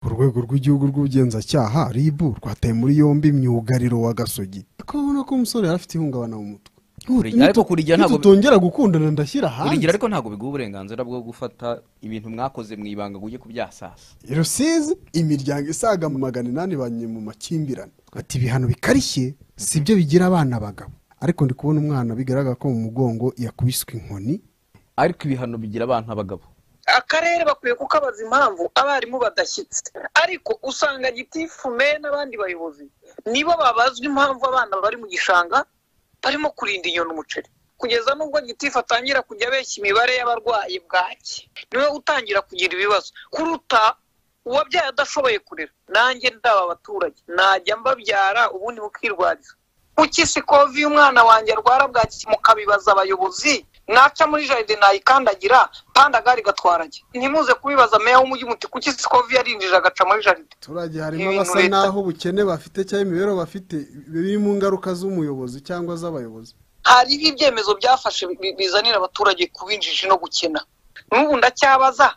urwego rw'igihugu rw'ubugenzacyaha rib rwataye muri yombi myugariro wa gasogi ko ubona ko umusore yari afite ihungabana mu mutwe Kurigira- ariko kurigira ntabwo- tutongera gukundana ndashyira hanze kurigira ariko ntabwo biguha uburenganzira bwo gufata ibintu mwakoze mu ibanga ngo ujye kubyasasa rusizi imiryango isaga mu magana inani banyuye mu makimbirane ati ibihano bikarishye si byo bigira abana abagabo ariko ndi kubona umwana bigaragara ko mu mugongo yakubiswe inkoni ariko ibihano bigira abana abagabo akarere bakwiye kukabaza impamvu abarimu badashyitse ariko usanga gitifu me n'abandi bayobozi nibo babazwa impamvu abana bari mu gishanga barimo kurinda inyoni umuceri kugeza n'ubwo gitifu atangira kujya abeshya imibare y'abarwayi bwaki niwe utangira kugira ibibazo kuruta uwabyaye adashoboye kurera nanjye ndaba abaturage najya mbabyara ubundi bukirwariza kuki si kovi umwana wanjye arwara bwaki mukabibaza abayobozi naca muri jaride nayikandagira pandagari gatwarage ntimuze kubibaza meya w'umujyi muti kuki si kovi yarinjije agaca muri jaride abaturage harimo Ibintu abasa leta- n'aho ubukene bafite cyangwa imibereho bafite biri mu ngaruka z'umuyobozi cyangwa z'abayobozi hariho ibyemezo byafashe bi- bizanira abaturage kuba injiji no gukena n'ubu ndacyabaza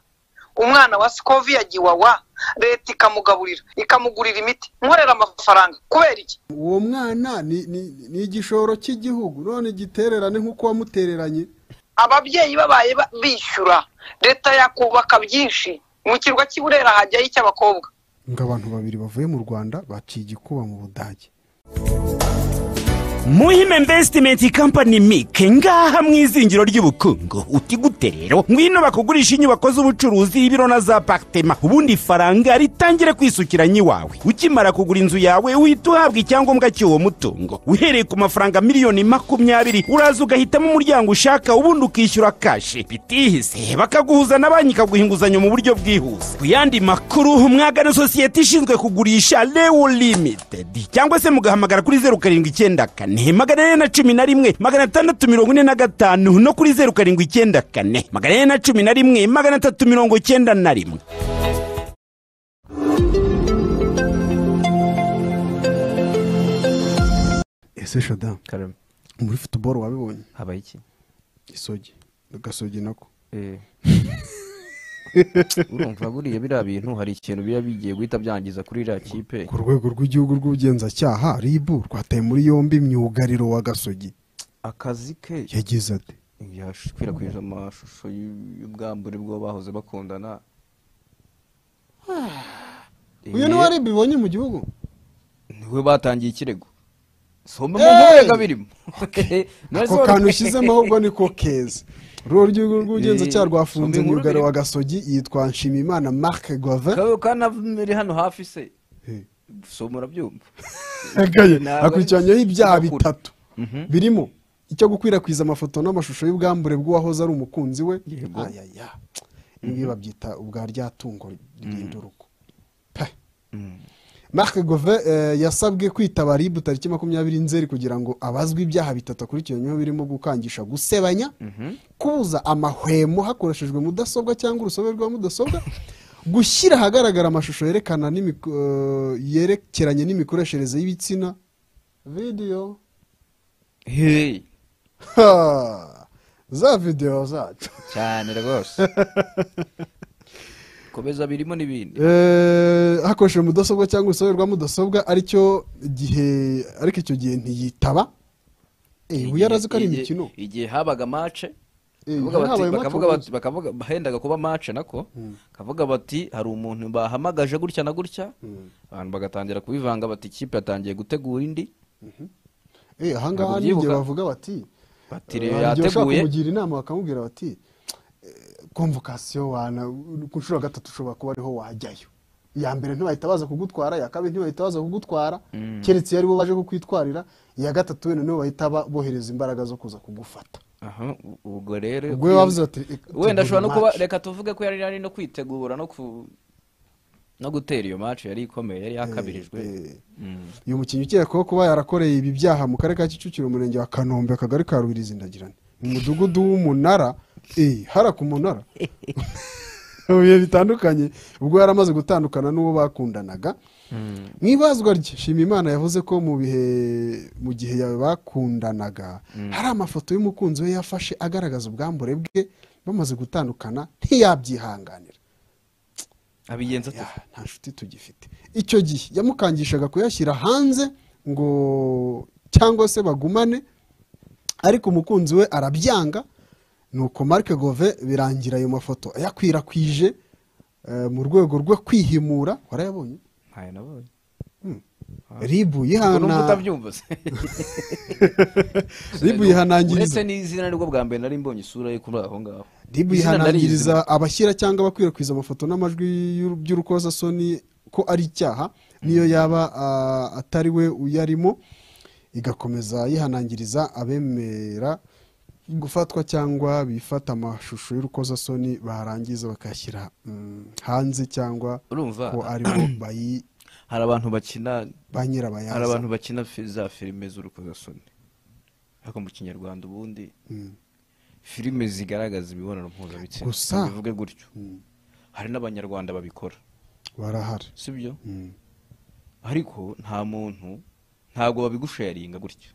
umwana wa sikovi yagiye iwawa leta ikamugaburira ikamugurira imiti nkorera amafaranga kubera iki uwo mwana ni- ni ni igishoro cy'igihugu none igitererane nk'uko wamutereranye ababyeyi babaye ba- bishyura leta yakubaka byinshi mu kirwa cy'i burera hajyayo icy'abakobwa ngo abantu babiri bavuye mu rwanda baciye igikuba mu budage muhima invesitimenti kampani mike ngaha mu izingiro ry'ubukungu uti gute rero ngwino bakugurisha inyubako z'ubucuruzi ibiro na za pakitema ubundi ifaranga ritangire kwisukira nyiwawe ukimara kugura inzu yawe uhita uhabwa icyangombwa cy'uwo mutungo uhereye ku mafaranga miliyoni makumyabiri uraza ugahitamo umuryango ushaka ubundi ukishyura kashi bitihise bakaguhuza na banki ikaguha inguzanyo mu buryo bwihuse ku yandi makuru mwagana sosiyete ishinzwe kugurisha lewu limitedi cyangwa se mugahamagara kuri zeru karindwi icyenda kane magana ane na cumi na rimwe magana atandatu mirongo ine na gatanu no kuri zeru karindwi icyenda kane magana ane na cumi na rimwe magana atatu mirongo icyenda na rimwe ese shoda karame muri futuboro wabibonye habaye iki isogi gasogi nako urumva buriya biriya bintu hari ikintu biba bigiye guhita byangiza kuri iriya kipe ku rwego rw'igihugu rw'ubugenzacyaha rib rwataye muri yombi myugariro wa gasogi akazi ke yagize ati yakwirakwije amashusho y'ubwambure bwo bahoze bakundana uyu niwe rib ibonye mu gihugu niwe batangiye ikirego soma Hey! mu birimo ako kantu ushyizemo ahubwo niko keza urwo rwego rw'ubugenzacyaha Eh, rwafunze sombe inkuru myugariro wa birimo. gasogi yitwa nshimiyimana marc guave kanavumiri hano hafi se soma urabyumva Ntabwo ari- akurikiranyeho ibyaha Ntabwo akura. bitatu birimo icyo gukwirakwiza amafoto n'amashusho y'ubwambure bw'uwahoze ari umukunzi we Yego. ayaya ibi babyita ubwa rya tungo ry'induruko pe marc gove eh, yasabwe kwitaba rib tariki makumyabiri nzeri kugira ngo abazwe ibyaha bitatu akurikiranyweho birimo gukangisha gusebanya kubuza amahwemo hakoreshejwe mudasobwa cyangwa urusobe rwa mudasobwa gushyira ahagaragara amashusho yerekana n'imik- eh, yerekeranye n'imikoreshereze y'ibitsina video Hey, Ha! za video zacu cyane rwose komeza birimo n'ibindi Eh, hakoreshejwe mudasobwa cyangwa urusobe rwa mudasobwa aricyo gihe ariko icyo gihe ntiyitaba Eh, ubu yarazi ko ari Igihe- imikino igihe habaga mace Eh, Bakavuga hari bati- habaye bakavuga match bati- bakavuga hendaga kuba mace nako bakavuga bati hari umuntu bahamagaje gutya na gutya abantu bagatangira kubivanga bati ikipe yatangiye gutegura indi Eh, Ntabwo ahangaha ubyibuka. n'igihe bavuga bati bati hari rero igihe ushaka yateguye kumugira inama bakamubwira bati eh, konvokasiyo wana ku nshuro ya gatatu ushobora kuba ariho wajyayo iya mbere ntibahita baza kugutwara iya kabiri ntibahita baza kugutwara keretse iyo aribo baje kukwitwarira iya gatatu wenda nibo bahita ba- bohereza imbaraga zo kuza kugufata aha u- ubwo rero ubwo we bavuze bati eh, wenda ashobora no tegura kuba match. reka tuvuge ko yari ari no kwitegura no ku no gutera iyo mace yari ikomeye yari yakabirijwe Eh, uyu mukinnyi ukekwaho kuba yarakoreye ibi byaha mu karere ka kicukiro umurenge wa kanombe akagari ka rubirizi ndagirane mu mudugudu w'umunara eh, hara ku munara mu bihe bitandukanye ubwo yari amaze gutandukana n'uwo bakundanaga mu ibazwa rye shimimana yavuze ko mu bihe mu gihe ya- bakundanaga hari amafoto y'umukunzi we yafashe agaragaza ubwambure bwe bamaze gutandukana ntiyabyihanganira abigenza ate Ya, nta nshuti tugifite icyo gihe yamukangishaga kuyashyira hanze ngo cyangwa se bagumane ariko umukunzi we arabyanga nuko Marc gove birangira ayo mafoto ayakwirakwije eh, mu rwego rwo kwihimura warayabonye ntayo nabonye ribu ubwo numva yihana utabyumva se ribu yihanangiriza uretse n'izina nibwo bwa mbere nari mbonye isura ye kuri aho ngaho ribu Izina narizi. yihanangiriza abashyira cyangwa abakwirakwiza amafoto n'amajwi y'uru- by'urukozasoni ko ari icyaha niyo yaba ah, atari we uyarimo igakomeza yihanangiriza abemera gufatwa cyangwa bifata amashusho y'urukozasoni barangiza bakayashyira mm, hanze cyangwa urumva ko aribo bayi- hari abantu bakina ba hari nyirabayaza abantu bakina fi- za filime z'urukozasoni ariko mu kinyarwanda ubundi Mm. filime zigaragaza imibonano mpuzabitsina Gusa- bivuge gutyo hari n'abanyarwanda babikora barahari sibyo Mm. ariko nta muntu ntabwo babigusharinga gutya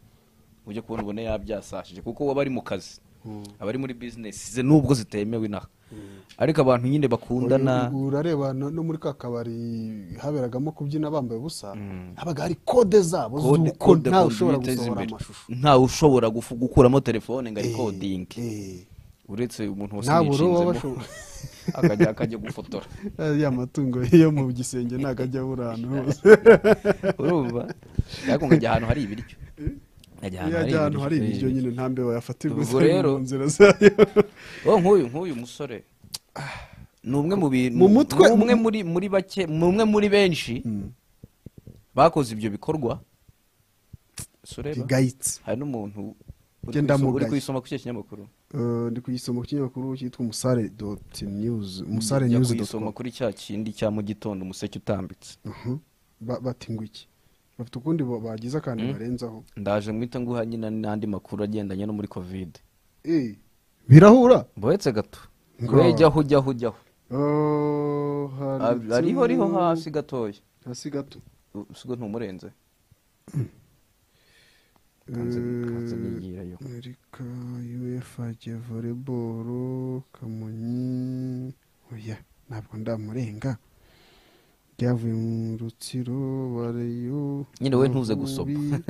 ujya kubona ubona yabyasashije kuko aba ari mu kazi aba ari muri bizinesi ze nubwo zitemewe inaha ariko abantu nyine bakundana Uyu- urareba no no muri ka kabari haberagamo kubyina bambaye ubusa habaga hari kode zabo kode- z'uko kode ntawe kode ushobora biteza gusohora imbere. amashusho ntawe ushobora gufu- gukuramo telefone ngo Eh, arikodinge eh, uretse umuntu wese nta buro waba yishinzemo akajya akajya gufotora ya matungo yo mu gisenge ntabwo ajya abura ahantu hose urumva ariko ngajya ahantu hari ibiryo Nkajya iyo ajya ahantu hari ibiryo nyine nta mbeba yafatirwa Ubwo zari rero- mu nzira zayo oh nk'uyu nk'uyu musore ni umwe mu bintu Mu mutwe- ni umwe muri muri bake ni umwe muri benshi bakoze ibyo bikorwa so reba bigayitse hari n'umuntu uri Genda kuyiso- uri mugaye. kuyisoma kuri icyo kinyamakuru Eh, ndi kugisoma ku kinyamakuru cyitwa umusare doti niyuzi umusare Jya niyuzi doti kuyisoma kuri cya kindi cya mu gitondo umuseke utambitse komu bati ngo iki bafite ukundi bo- bagize akantu barenzaho ndaje mwita nguha nyine n'andi makuru agendanye no muri kovide Eh, birahura buretse gato Ngo. we jyaho ujyaho ujyaho Oh, handitse- ariho ariho hasi gatoya hasi gato usigo ntumurenze Eh, kanzanigirayo amerika uefa voleboro kamonyi oya ntabwo ndamurenga byavuye mu rutsiro bareyo nyine we ntuze gusoma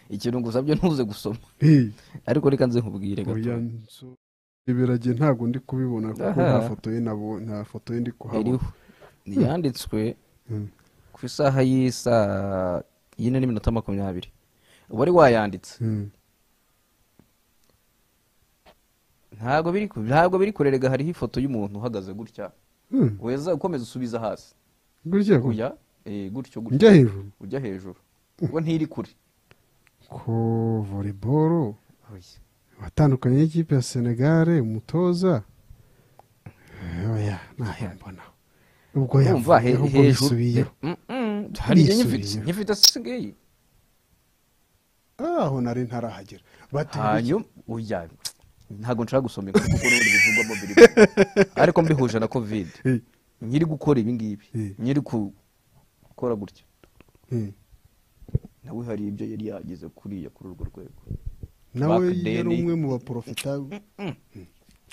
ikintu ngusabye ntuze gusoma ariko reka nze nkubwire gato oya nso ibirage ntabwo ndi kubibona kuko Aha. nta foto ye nabo nta foto ye ndi kuhabona iriho yanditswe Mm. ku isaha y'isaa yine n'iminota makumyabiri wari wayanditse Mm. ntabwo biri ku- ntabwo biri kurerega hariho ifoto y'umuntu uhagaze gutya Mm. weza ukomeza usubiza hasi gutya ko ujya eh, gutyo gutyo njya hejuru ujya hejuru ubwo ntiri kure ko voleboro watandukanye n'ikipe ya senegare umutoza oya ntayo mbonaho ubwo Urumva he- yavuyeho ubwo hejuru bisubiyeho Mm, mm, hari iyo nyifite Bisubiyeho. nyifite si ngiyi Ah, aho nari ntarahagera bati hanyuma ujya ntabwo nshaka gusomeka kuko n'ubundi bivugwamo biri ariko mbihuje na kovide Eh, nyiri gukora ibi ngibi Eh. nyiri ku- gukora gutya eh. nawe hari ibyo yari yagize kuriya kuri urwo rwego nawe Bakadeni. yari umwe mu baporofita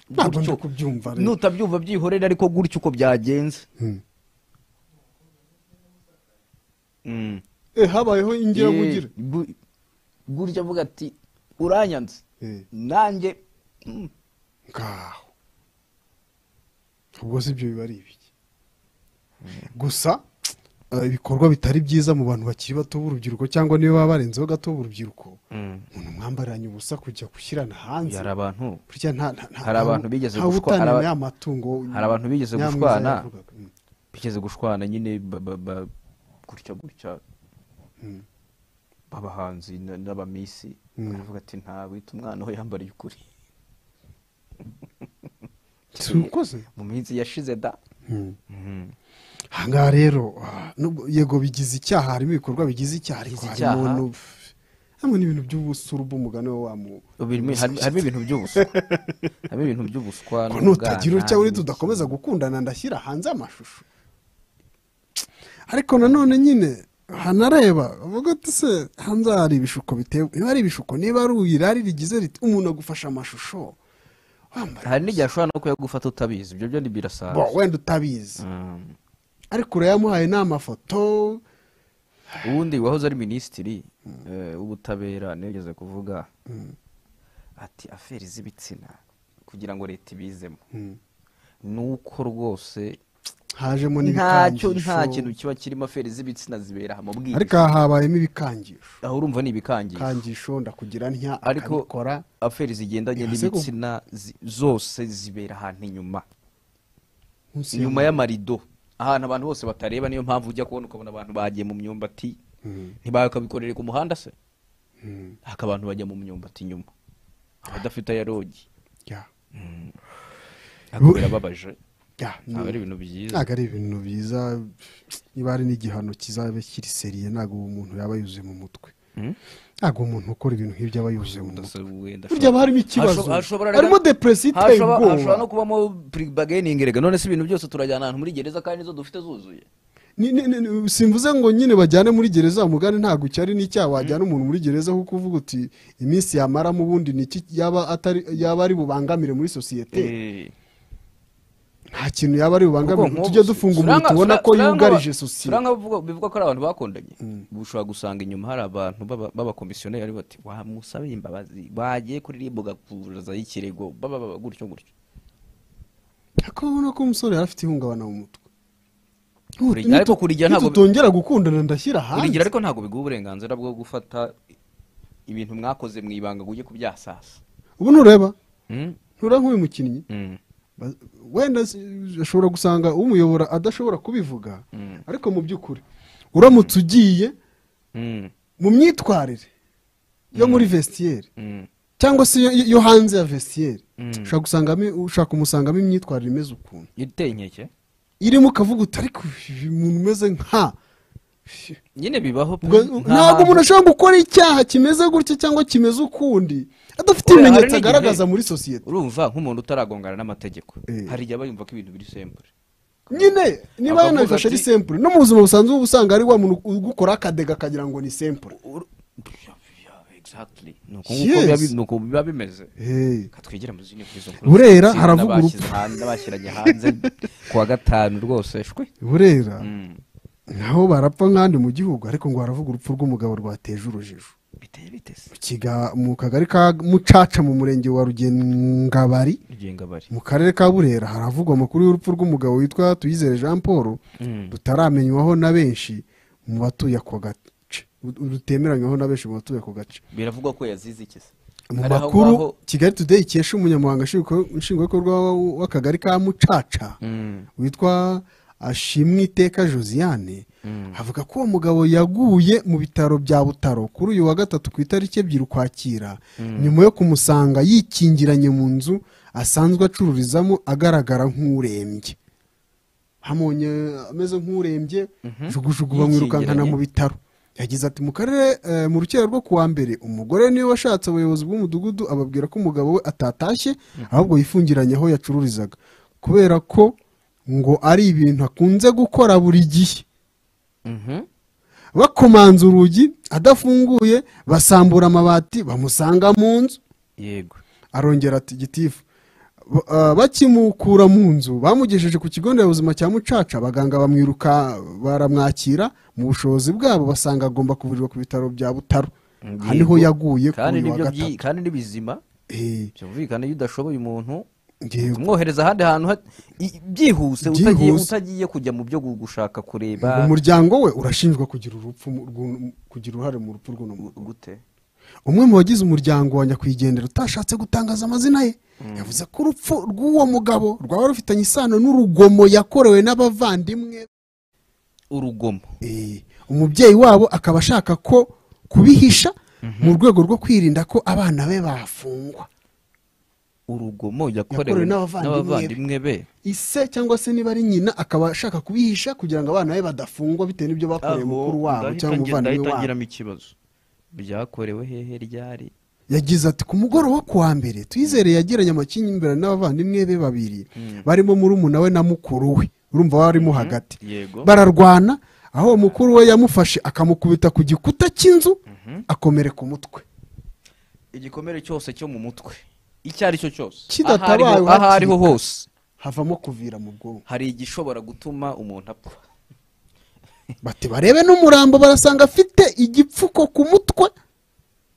ntabwo ndi kubyumva rero nutabyumva byihorere ariko gutyo uko byagenze Hmm. Mm. Eh, habayeho ingira Eh, gu- gutyo avuga ati uranyanze Eh. nanjye mm, ngaho ubwo si ibyo biba ari ibiki gusa eh, ibikorwa bitari byiza mu bantu bakiri bato b'urubyiruko cyangwa niyo baba barenzeho gato b'urubyiruko umuntu mwambariranye ubusa kujya gushyirana hanze hari abantu burya nta nta- nta- Hari abantu bigeze ntawe gushwa- hari utananiwe aba- ya matungo hari abantu bigeze Nyamwiza gushwana. yavugaga. Mm. bigeze gushwana nyine ba- ba- ba- gutya gutya b'abahanzi na- n'abamisi Mm. baravuga ati nta wita umwana aho yambariye ukuri si ukoze mu minsi yashize da ahangaha rero ah, nubwo- yego bigize icyaha harimo ibikorwa bigize icyaha ariko Bigize harimo icyaha. no- harimo n'ibintu by'ubusuru bw'umugani we wa mu Birimo- hari- harimo ibintu by'ubuswa harimo ibintu by'ubuswa ko n'ubwana, nutagira utya uri n'iki. tudakomeza gukundana ndashyira hanze amashusho ariko nanone nyine hanareba uvuga ati se hanze hari ibishuko bitewe niba ari ibishuko niba ari irari rigize riti umuntu agufasha amashusho wambaye hari n'igihe ashobora no kuyagufata utabizi ibyo byo ntibirasaza bo wenda utabizi ariko urayamuhaye ni amafoto ubundi wahoze ari minisitiri eh, w'ubutabera niwe ugeze kuvuga ati aferi z'ibitsina kugira ngo leta ibizemo ni uko rwose hajemo ntacyo nta n'ibikangisho kintu kiba kirimo aferi z'ibitsina zibera aha mu ariko bwiza aha habayemo ibikangisho aho urumva ni ibikangisho kangisho ndakugira ntya ariko akabikora aferi zigendanye Ese ko- n'ibitsina zi- zose zibera ahantu inyuma munsi inyuma y'amano. y'amarido ahantu abantu bose batareba niyo mpamvu ujya kubona ukabona abantu bagiye mu myumbati ntibakabikorere ku muhanda se haka abantu bajya mu myumbati inyuma abadafite ayarogi Ya, ntabwo birababaje ya, ntabwo ari ni- ibintu byiza ntabwo ari ibintu biza niba ari n'igihano kizaba kiri seriye ntabwo uwo muntu yaba yuzuye mu mutwe Hmm? ntabwo umuntu ukora ibintu nk'ibyo aba yuzuye mu mutwe wenda burya haba harimo ikibazo Hashobora- hashobora- harimo depresiyo iteye hashobora- hashobora no ubwoba kubamo bargaining rega none se ibintu byose turajyana ahantu muri gereza kandi nizo dufite zuzuye Ni- ni- ni- simvuze ngo nyine bajyane muri gereza mugane ntabwo cyari n'icyaha wajyana umuntu muri gereza kuko uvuga uti iminsi yamaramo ubundi ni iki yaba atari- yaba ari bubangamire muri sosiyete nta kintu yaba ari Kuko bubangamire nk'ubu tujye se- dufunga umuntu turanga- tubona tura- ko turanga- yugarije sosiyete turanga bivuga- bivuga ko ari abantu bakundanye ubu ushobora gusanga inyuma hari abantu baba- b'abakomisiyoneri bati wamusabe imbabazi bagiye kuri ribu gakuzaho ikirego baba baba gutyo gutyo ariko ubona ko umusore yari afite ihungabana mu mutwe Kurigira- Nitu- ariko kurigira ntabwo- nitutongera gukundana ndashyira hanze kurigira ariko ntabwo biguha uburenganzira bwo gufata ibintu mwakoze mu ibanga ngo ujye kubyasasa ubu ntureba Mm? ntura nk'uyu mukinnyi Mm. Ba- wenda si- ashobora gusanga umuyobora adashobora kubivuga Mm. ariko mu by'ukuri uramutse ugiye Mm. mu myitwarire yo muri vestiyeri Mm. cyangwa se yo- yo hanze ya vestiyeri Mm. ushobora gusangamo- ushaka kumusangamo imyitwarire imeze ukuntu iteye inkeke irimo ukavuga uti ariko uyu muntu umeze nka nyine bibaho pe. Ubwo- ntabwo Nta- umuntu ashobora gukora icyaha kimeze gutya cyangwa kimeze ukundi adafite Oya, hari ibimenyetso n'igihe- agaragaza muri sosiyete urumva nk'umuntu utaragongana n'amategeko Eh. hari igihe aba yumva ko ibintu biri sembure nyine niba Akavuga yanabifashe ati- ari sempure no mu buzima busanzwe uba usanga ari wa muntu ugukora akadega akagira ngo ni sempure exactly Yes. ni uko biba bimeze Hey. katwigira mu zindi nk'izo Burera, haravuga urupfu. n'abashyiranye hanze ku wa gatanu rwose shwe burera Mm. naho barapfa nk'ahandi mu gihugu ariko ngo haravuga urupfu rw'umugabo rwateje urujijo biteye bitese Mu Kiga- mu kagari ka mucaca mu murenge wa rugengabari rigenga bari mu karere ka burera haravugwa amakuru y'urupfu rw'umugabo witwa tuyizere jean paul Mm. rutaramenywaho na benshi mu batuye ako gace Ru- rutemeranywaho na benshi mu batuye ako gace biravugwa ko yazize ikiza mu Hari aho ngaho- makuru kigali today ikesha umunyamabanga nshingwa- nshingwabikorwa wa- w'akagari ka mucaca Mm. witwa ashimwe iteka josiane Mm. avuga ko uwo mugabo yaguye mu bitaro bya butaro kuri uyu wa gatatu ku itariki ebyiri ukwakira nyuma yo kumusanga yikingiranye mu nzu asanzwe acururizamo agaragara nk'urembye hamubonye ameze nk'urembye jugujugu bamwirukankana mu bitaro yagize ati mu karere eh, mu rukera rwo kuwa mbere umugore niwe washatse abayobozi b'umudugudu ababwira ko umugabo we atatashye ahubwo yifungiranye aho yacururizaga kubera ko ngo ari ibintu akunze gukora buri gihe Mhm. bakomanza urugi adafunguye basambura amabati bamusanga mu nzu yego arongera ati gitifu ba- ah, bakimukura mu nzu bamugejeje ku kigo nderabuzima cya mucaca abaganga bamwiruka baramwakira mu bushobozi bwabo basanga agomba kuvurirwa ku bitaro bya butaro aha niho Yego. yaguye ku kandi uyu wa nibyo byi- gatatu kandi n'ibizima Eh, byumvikana iyo udashoboye umuntu yego. umwohereza ahandi hantu ha- i- byihuse utagiye Byihuse. utagiye kujya mu byo gu- gushaka kureba umuryango we urashinjwa kugira urupfu mu- rw'uno- kugira uruhare mu rupfu rw'uno muntu gute umwe mu bagize umuryango wa nyakwigendera utashatse gutangaza amazina ye yavuze ko urupfu rw'uwo mugabo rwaba rufitanye isano n'urugomo yakorewe n'abavandimwe urugomo Eh, umubyeyi wabo akaba ashaka ko kubihisha mu rwego rwo kwirinda ko abana be bafungwa urugomo yakorewe Yakorewe n'abavandimwe n'abavandimwe be ise cyangwa se niba ari nyina akaba ashaka kubihisha kugira ngo abana be badafungwa bitewe n'ibyo bakoreye mukuru wabo ndahita cyangwa nge- umuvandimwe ndahita wabo ngiramo ikibazo byakorewe hehe ryari yagize ati ku mugoroba ku wa mbere twizere yagiranye amakimbirane n'abavandimwe be babiri barimo murumuna we na mukuru we urumva warimo hagati yego bararwana aho uwo mukuru we yamufashe akamukubita ku gikuta cy'inzu akomereka umutwe igikomere cyose cyo mu mutwe icyo ari cyo cyose Kidatabaye aho ariho hakiri kare. hose havamo kuvira mu bwonko hari igishobora gutuma umuntu apfa bati barebe n'umurambo barasanga afite igipfuko ku mutwe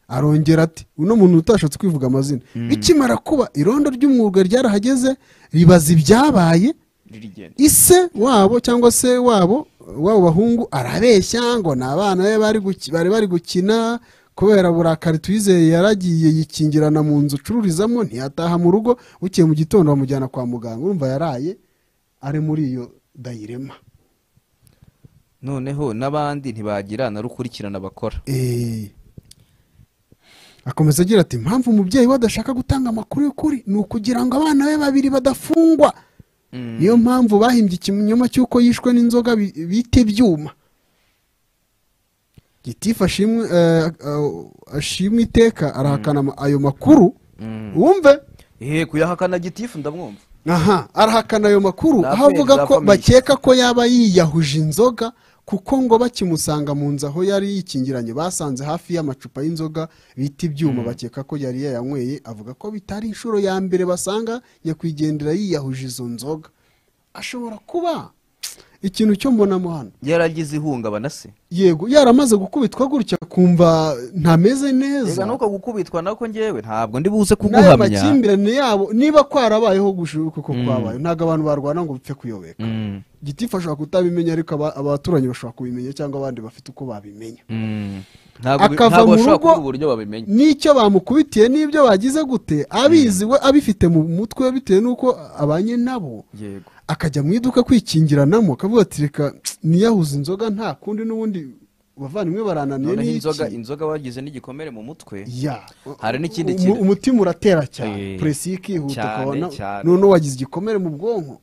arongera ati uno muntu utashatse kwivuga amazina bikimara kuba irondo ry'umwuga ryarahageze ribaza ibyabaye ririgenda ise wabo cyangwa se wabo wabo bahungu arabeshya ngo ni abana be bari guki- bari bari gukina kubera burakari twizeye yaragiye yikingirana mu nzu ucururizamo ntiyataha mu rugo bukeye mu gitondo bamujyana kwa muganga urumva yaraye ari muri iyo dayirema noneho n'abandi ntibagira na rukurikirana bakora Eh. akomeza agira ati impamvu umubyeyi we adashaka gutanga amakuru y'ukuri ni ukugira ngo abana be babiri badafungwa niyo mpamvu bahimbye ikinyoma cy'uko yishwe n'inzoga bi- bita ibyuma gitifu ashimwe eh, eh, ashimwe iteka arahakana ama- ayo makuru wumve eee kuyahakana gitifu ndamwumva aha arahakana ayo makuru Ni aho avuga apeli ko zakomeye. bakeka ko yaba yiyahuje inzoga kuko ngo bakimusanga mu nzu aho yari yikingiranye basanze hafi y'amacupa y'inzoga bita ibyuma bakeka ko yari yayanyweye avuga ko bitari inshuro ya mbere basanga nyakwigendera yiyahuje izo nzoga ashobora kuba ikintu cyo mbonamo hano yaragize ihungabana se yego yaramaze gukubitwa gutya kumva ntameze neza reka nuko gukubitwa nako ngewe ntabwo ndi buze n'ayo kuguhamya makimbirane yabo niba kwarabayeho gushuka uko kwabaye ntabwo abantu barwana ngo bipfe kuyobeka Mm, gitifu ashobora kutabimenya ariko aba- abaturanyi bashobora kubimenya cyangwa abandi bafite uko babimenya mm. ntabwo bi- Akava mu ntabwo bashobora rugo- kubura uburyo babimenya n'icyo bamukubitiye n'ibyo bagize gute abizi we abifite mu mutwe bitewe n'uko abanye nabo yego akajya mu iduka kwikingiranamo akavuga ati reka niyahuze inzoga nta kundi n'ubundi bavandimwe barananiye noneho n'iki?" inzoga inzoga wagize n'igikomere mu mutwe ya Hari n'ikindi Umu- kintu. umutima uratera cyane Eh, puresi ikihuta cyane, ukabona cyane. noneho wagize igikomere mu bwonko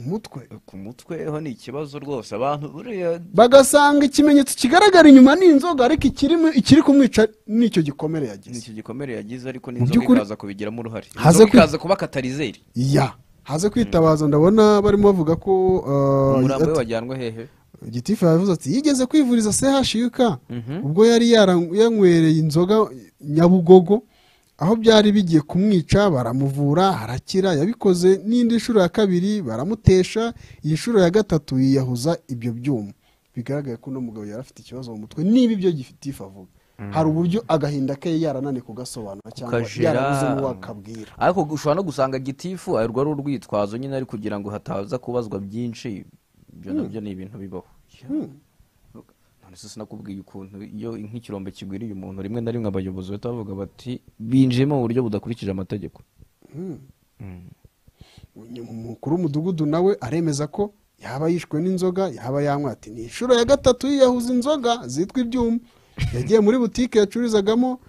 umutwe ku mutwe ho ni ikibazo rwose abantu buriya bagasanga ikimenyetso kigaragara inyuma ni inzoga ariko ikiri mu- ikiri kumwica nicyo gikomere yagize nicyo gikomere yagize ariko by'ukuri- n'inzoga ikaza kubigiramo uruhare Haze inzoga kwi- ikaza kuba katarizeri ya haze kwitabaza ndabona barimo bavuga ko uh, umurambo we ati- wajyanwe hehe gitifu yavuze ati yigeze kwivuriza chuk Mhm. ubwo yari yara- yanywereye inzoga nyabugogo aho byari bigiye kumwica baramuvura harakira yabikoze n'indi nshuro ya kabiri baramutesha iyi nshuro ya gatatu yiyahuza ibyo byuma bigaragara ko uno mugabo yari afite ikibazo mu mutwe niba ibyo gitifu avuga hari uburyo agahinda ke yarananiye kugasobanura cyangwa Kukajera. yarabuze n'uwakabwira ariko gushobora no gusanga gitifu arwa ari urwitwazo nyine ari kugira ngo hataza kubazwa byinshi ibyo nabyo ni ibintu bibaho none se sinakubwiye ukuntu iyo nk'ikirombe kigwiriye umuntu rimwe na rimwe abayobozi bahita bavuga bati binjiyemo mu buryo budakurikije amategeko umukuru w'umudugudu nawe aremeza ko yaba yishwe n'inzoga yaba yanywa ati ni inshuro ya gatatu yiyahuza inzoga zitwa ibyuma yagiye muri butike yacururizagamo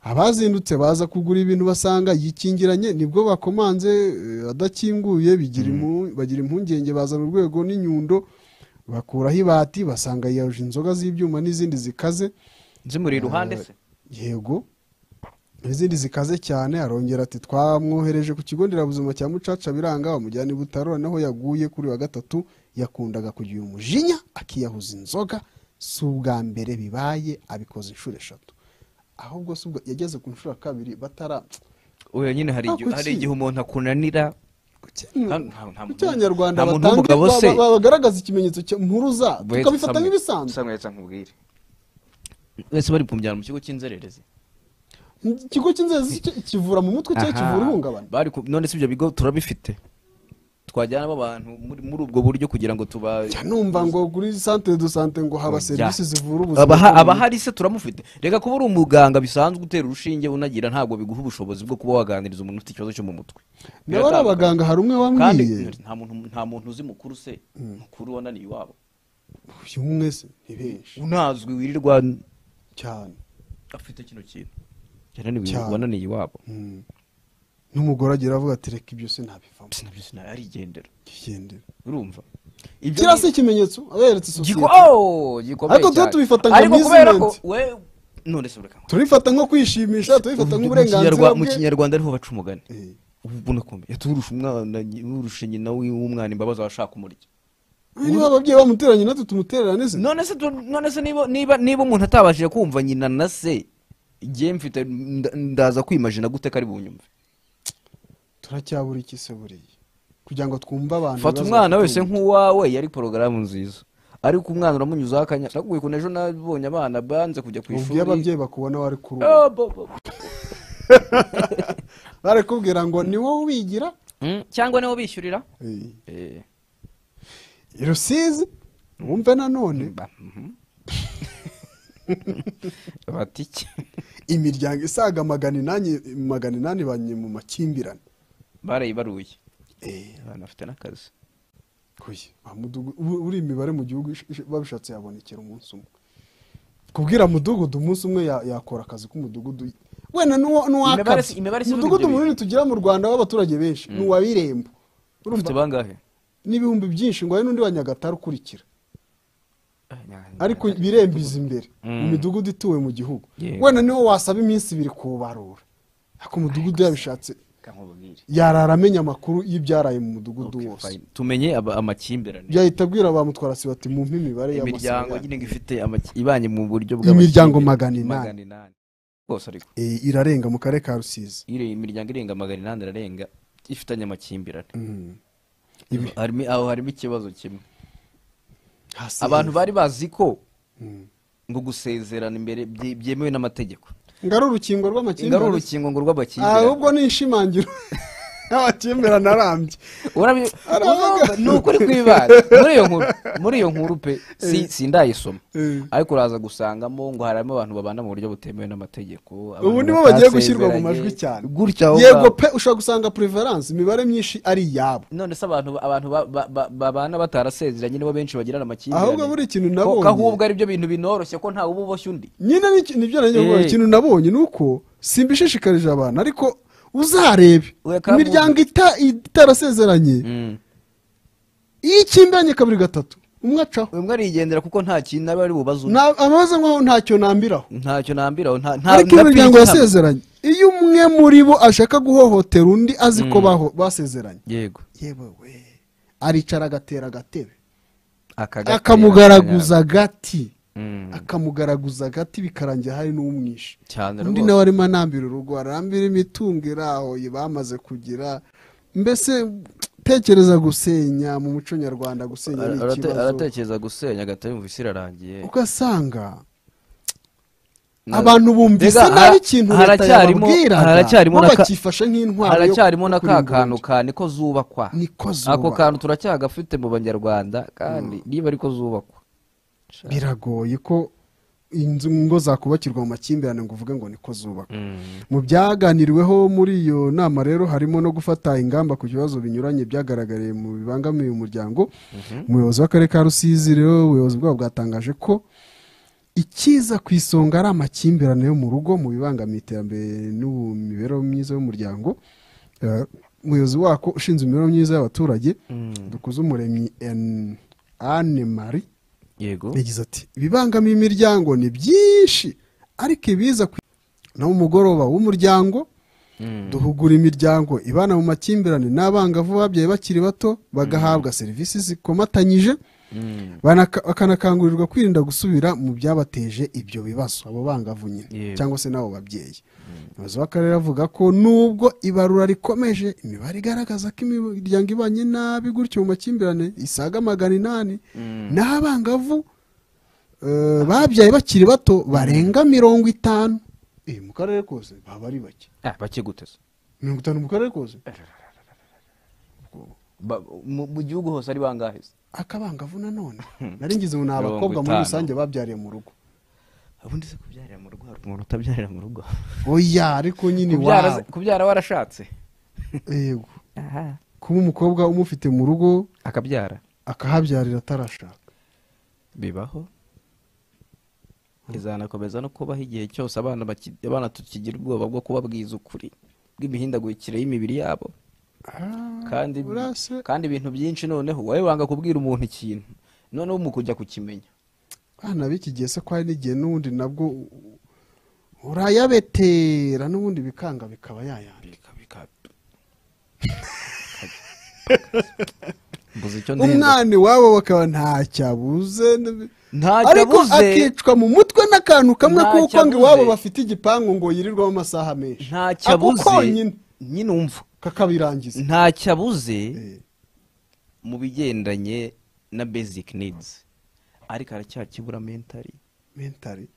abazindutse baza kugura ibintu basanga yikingiranye nibwo bakomanze eh, adakinguye bigira impu- bagira impungenge bazana urwego n'inyundo bakuraho ibati basanga yiyahuje inzoga z'ibyuma n'izindi zikaze zimuri iruhande se yego izindi zikaze cyane arongera ati twamwohereje ku kigo nderabuzima cya mucaca biranga bamujyana i butaro naho yaguye kuri wa gatatu yakundaga kugira umujinya akiyahuza inzoga si ubwa mbere bibaye abikoze inshuro eshatu ahubwo si ubwo yageze ku nshuro ya kabiri batara oya nyine hari igihe- Ako hari ki? igihe umuntu akunanira nta- nta- nta muntu- kuki abanyarwanda nta muntu batange- w'umugabo ba- se ba- ba- bagaragaza ikimenyetso cya mpuruza tukabifata nk'ibisanzwe nsamwetsa nkubwire wese bari kumujyana mu kigo cy'inzererezi ikigo cy'inzezi ki- kivura mu mutwe cyangwa kivura ihungabana bari ku- none si ibyo bigo turabifite twajyanamo abantu muri muri ubwo buryo kugira ngo tuba Jya numva ngo kuri santere do sante ngo haba Oya. serivisi zivura ubuzima Abaha- bwo mu aba hari se turamufite reka kuba uri umuganga bisanzwe utera urushinge unagira ntabwo biguha ubushobozi bwo kuba waganiriza umuntu ufite ikibazo cyo mu mutwe nawe ari abaganga hari umwe kandi wambwiye nta muntu nta muntu uzi mukuru se mukuru wananiye iwabo uyu umwe se ni benshi unazwi wirirwa cyane afite kino kintu yananiwe Cyane. wananiye iwabo Mm. n'umugore agira avuga ati reka ibyo se ntabivamo sinabyo sinarigendera kigendera urumva ibyo kiriya ni- si ikimenyetso aba yeretse sosiyete Giko- oh, gikomeye Ariko tuba cyane. tubifata nka Ariko kubera ko amusement. we none se ureka turifata nko kwishimisha turifata Mu- mu nk'uburenganzira Kinyarwa- mu bwe kinyarwanda ariho baca umugani Eh, ubu nakumbi yaturusha umwana urusha nyina w'umwana imbabazi abashaka umurya niba ababyeyi bamuteranye natwe tumutererane se none se tu- none se niba niba niba umuntu atabashije kumva nyina na se igihe mfite nda- ndaza kwimajina gute ko ari bunyumve turacyabura iki se buriya kugira ngo twumve abantu fata ibibazo umwana bafite wese mu mutwe. nk'uwawe yari porogaramu nziza ariko umwana uramunyuzaho akanya nakubuye ukuntu ejo nabonye abana banze kujya ku ubwiye ishuri ababyeyi bakubona wari kuri ubu Oh, bo, bo, bo. barakubwira ngo ni wowe ubigira Mm, cyangwa nibo bishyurira Eh, Eh, i rusizi wumve nanone mba, mhm. bati iki? imiryango isaga magana inani magana inani banye mu makimbirane barayibaruye Eh, abana bafite n'akazi kuyi wa mudugudu ubu- uri imibare mu gihugu ish- ish- babishatse yabonekera umunsi umwe kubwira mudugudu umunsi umwe ya- yakora akazi k'umudugudu wenda n'uwo- Imibare si- n'uwakabye imibare si ivuga umudugudu ibyo munini tugira mu rwanda w'abaturage benshi ni uwa birembo Urumva? ufite bangahe n'ibihumbi byinshi ngo hari n'undi wa nyagatare ukurikira Ah, nya- ariko nya- birembiza imbere mu Mm. midugudu ituwe mu gihugu Yego. wenda niwo wasaba iminsi ibiri kuwubarura ariko umudugudu yabishatse Reka nkubwire. yarara amenya amakuru y'ibyaraye mu mudugudu Okay, wose fine. tumenye aba- amakimbirane yahita abwira ba mutwarasi bati mumpe imibare imiryango y'amasaha nyine ngo ifite amaki- ibanye mu buryo Imiryango magana bw'amakimbirane. inani. magana inani rwose ariko Eh, irarenga mu karere ka rusizi iri imiryango irenga magana inani irarenga ifitanye amakimbirane Mm. Ibi- Harimo- aho harimo ikibazo kimwe hasi abantu hejuru. bari bazi ko Mm. ngo gusezerana imbere bye- byemewe n'amategeko ngo ari urukingo ingaro rw'amakimbirane urukingo ngo ahubwo rw'amakimbirane ni inshimangira y'amakimbirane arambye Urabi- Aravuga. Urumva, ni ukuri kw'ibanga muri iyo nkuru muri iyo nkuru pe si- sindayisoma Eh. ariko uraza gusangamo ngo harimo abantu babana mu buryo butemewe n'amategeko abantu ubu nibo bagiye gushyirwa mu batasezeranye. majwi cyane gutya aho yego ngaho. pe ushobora gusanga preference imibare myinshi ari iyabo none se abantu abantu ba- ba- ba- babana batarasezeranye nibo benshi bagirana amakimbirane ahubwo buri kintu Ko- ko nabonye ahubwo aribyo bintu binoroshye ko ntawe uba uboshye undi nyine ni- nibyo nanjye Eh. ngo ikintu nabonye ni uko simbishishikarije abantu ariko uzarebe Ureka imiryango ita- itarasezeranye iyo ikimbiranye kabiri gatatu umwe acaho umwe arigendera kuko nta kintu nawe ari bubaze undi Na- ababaza nkaho ntacyo nambiraho ntacyo nambiraho nta nta ariko iyo nta- imiryango nta- yasezeranye iyo umwe muri bo ashaka guhohotera undi azi ko baho- basezeranye yego yewe we aricara agatera agatebe Akagatera, akamugaragaza agati Mm. akamugaragaza agati bikarangira hari n'umwishe cyane undi rwose. nawe arimo anambira urugo arambira imitungo irahoye bamaze kugira mbese tekereza gusenya mu muco nyarwanda gusenya Ara- ni arate- ikibazo aratekereza gusenya agata yumva isi irarangiye ugasanga Na- abantu bumvise Mbega, nabi hara- ikintu leta haracyarimo yababwiraga haracyarimo bo na ka- bakifasha nk'intwaro yo haracyarimo na ka kurimbura kantu undi. ka niko zubakwa niko zuba ako kantu turacyagafite mu banyarwanda kandi niba ariko zubakwa biragoye ko inzu ngo zakubakirwa mu makimbirane ngo uvuge ngo niko zubakwa mu byaganiriweho muri iyo nama rero harimo no gufata ingamba ku bibazo binyuranye byagaragariye mu bibangamiye umuryango umuyobozi w'akarere ka rusizi rero ubuyobozi bwabo bwatangaje ko ikiza ku isonga ari amakimbirane yo mu rugo mu bibangamiye iterambere n'imibereho myiza y'umuryango Eh, umuyobozi wako ushinzwe imibereho myiza y'abaturage dukuze umuremyi anne marie yego yagize ati ibibangamiye imiryango ni byinshi ariko ibiza ku naho umugoroba w'umuryango Mm. duhugura imiryango ibana mu makimbirane n'abangavu babyaye bakiri bato bagahabwa serivisi zikomatanyije Mm. banaka- bakanakangurirwa kwirinda gusubira mu byabateje ibyo bibazo abo bangavu nyine Yego. cyangwa se n'abo babyeyi umuyobozi w'akarere avuga ko nubwo ibarura rikomeje imibare igaragaza ko imiryango ibanye nabi gutyo mu makimbirane isaga magana inani Mm. n'abangavu eh, babyaye bakiri bato barenga mirongo itanu Eh, mu karere kose baba ari bake Ah, bakiguteze mirongo itanu mu karere kose Ba- mu mu gihugu hose ari bangahe se? akabangavu nanone nari ngize ngo ni Mirongo abakobwa muri itanu. rusange babyariye mu rugo ubundi se kubyarira mu rugo hari umuntu utabyarira mu rugo oya ariko nyine Kubyara iwabo se- kubyara warashatse yego kuba umukobwa umufite mu rugo akabyara akahabyarira atarashaka bibaho izanakomeza no kubaho igihe cyose abana baki- abana tukigira ubwoba bwo kubabwiza ukuri bw'imihindagurikire y'imibiri yabo kandi urase kandi ibintu byinshi noneho wowe wanga kubwira umuntu ikintu noneho mu kujya kukimenya abana b'iki gihe se ko hari n'igihe n'ubundi nabwo urayabetera n'ubundi bikanga bikaba yayandi Bika- bika- mbuze icyo ndenda umwana iwabo bakaba ntacyo abuze n'ib- ntacyo ariko abuze akicwa mu mutwe n'akantu kamwe Ntacyo kuko ngo abuze. iwabo bafite igipangu ngo yirirwamo amasaha menshi ntacyo Ako abuze konyine nyine umva kakabirangiza ntacyo abuze Eh, mu bigendanye na basic needs ariko aracyakibura mentari mentari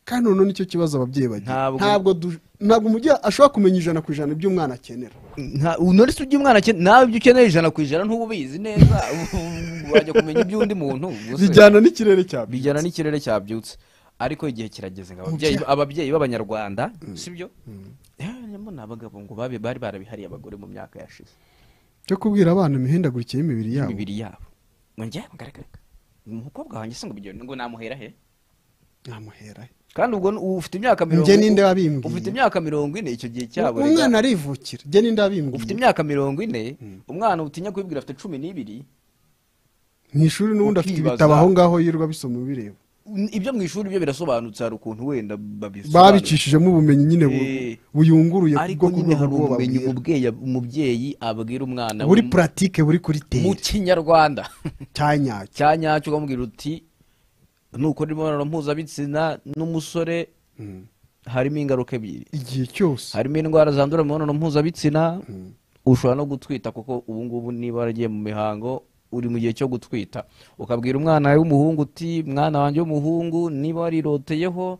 kandi noneho nicyo kibazo ababyeyi bagira Ntabwo- ntabwo du- ntabwo umubyeyi ashobora kumenya ijana ku ijana ibyo umwana akenera none se ujya umwana akeneye nawe ibyo ukeneye ijana ku ijana ntuba ubizi neza wajya kumenya iby'undi muntu gusa bijyana n'ikirere cya bijyana n'ikirere cyabyutse ariko igihe kirageze ngo ababyeyi Umubyeyi- ababyeyi b'abanyarwanda sibyo harimo n'abagabo ngo babe bari barabihariye abagore mu myaka yashize cyo kubwira abana imihindagurikire y'imibiri yabo imibiri yabo ngo njye ngaragaraga umukobwa wanjye se ngo bigende ngo namuhera he ntamuhera he. kandi ubwo ni- ubu ufite imyaka mirongo Njye ninde wabimbwiye? ufite imyaka mirongo ine icyo gihe cyabo rega. umwana arivukira njye ninde ufite wabimbwiye imyaka mirongo ine umwana utinya kubibwira afite cumi n'ibiri mu ishuri n'ubundi afite ukibaza- ibitabo aho ngaho yirirwa abisoma ubireba ibyo mu ishuri byo birasobanutse hari ukuntu wenda babisobanura. babicishijemo ubumenyi nyine bu- Eh. buyunguruye ariko nyine hari bwo ubumenyi babwira. umubyeyi umubyeyi abwira umwana buri we mu- puratike buri kuri tere mu kinyarwanda cyanyacyo cya nyacyo ukamubwira uti nukora imibonano mpuzabitsina n'umusore harimo ingaruka ebyiri igihe cyose harimo indwara zandura mu mibonano mpuzabitsina ushobora no gutwita kuko ubu ngubu niba waragiye mu mihango uri mu gihe cyo gutwita ukabwira umwana wawe w'umuhungu uti mwana wanjye w'umuhungu niba wariroteyeho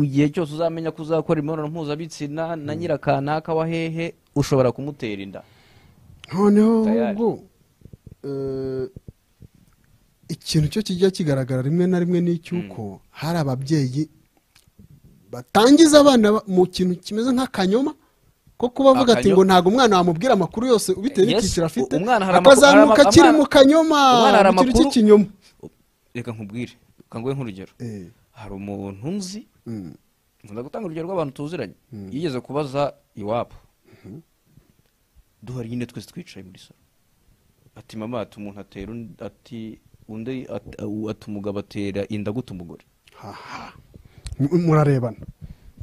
igihe cyose uzamenya ko uzakora imibonano mpuzabitsina na nyirakanaka wa hehe ushobora kumutera inda noneho Tayari. ahubwo eh, ikintu cyo kijya kigaragara rimwe na rimwe ni icy'uko hari ababyeyi batangiza abana ba- mu kintu kimeze nk'akanyoma ko kuba avuga ati Akanyo- ngo ntabwo umwana wamubwira amakuru yose bitewe Yes, n'icyiciro afite u- umwana hari amakuru- akazamuka hari ama- akiri ama- mu kanyoma umwana hari mu kintu amakuru- cy'ikinyoma reka nkubwire kanguhe nk'urugero Eh, hari umuntu nzi mm, nkunda gutanga urugero rw'abantu tuziranye yigeze kubaza iwabo duhari nyine twese twicaye muri salo ati mama ati umuntu atera undi- ati undi at- uh, ati umugabo atera inda gute umugore haha. M- murarebana